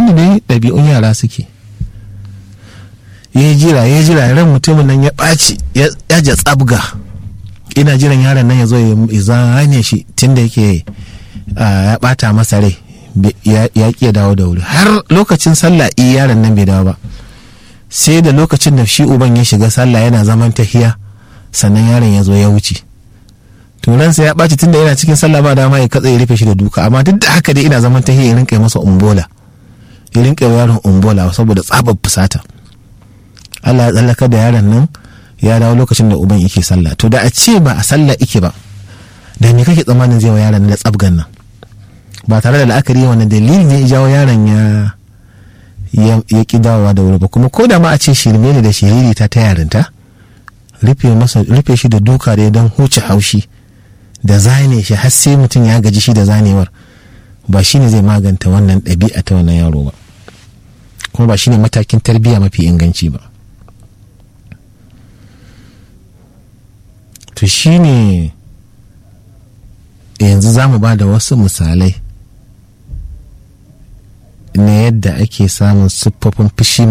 yadda dai ɗabi'un yara suke ya jira ya jira ran mutumin nan ya ɓaci ya ja tsabga ina jiran yaron nan ya zo ya zane shi tunda yake ya ɓata masa rai ya ƙi dawo da wuri har lokacin sallah iya yaron nan bai dawo ba sai da lokacin da shi uban ya shiga sallah yana zaman tahiya sannan yaron ya zo ya wuce turansa ya ɓaci tunda yana cikin sallah ba dama ya katse ya rufe shi da duka amma duk da haka dai ina zaman tahiya ya rinka masa umbola ya rinka yaron umbola saboda tsabar fusata Allah ya tsallaka da yaron nan ya dawo lokacin da uban yake sallah to da a ce ba a sallah ike ba da me kake tsammanin zai wa yaron da tsabgan nan ba tare da la'akari wannan dalili ne ya jawo yaron ya ya ki dawowa da wuri ba kuma ko da ma a ce shirme ne da shiriri ta ta yarinta rufe masa rufe shi da duka da don huce haushi da zane shi har sai mutum ya gaji shi da zanewar ba shine zai maganta wannan ɗabi'a ta wannan yaro ba kuma ba shine matakin tarbiyya mafi inganci ba to shine yanzu za mu ba da wasu misalai na yadda ake samun siffofin fushi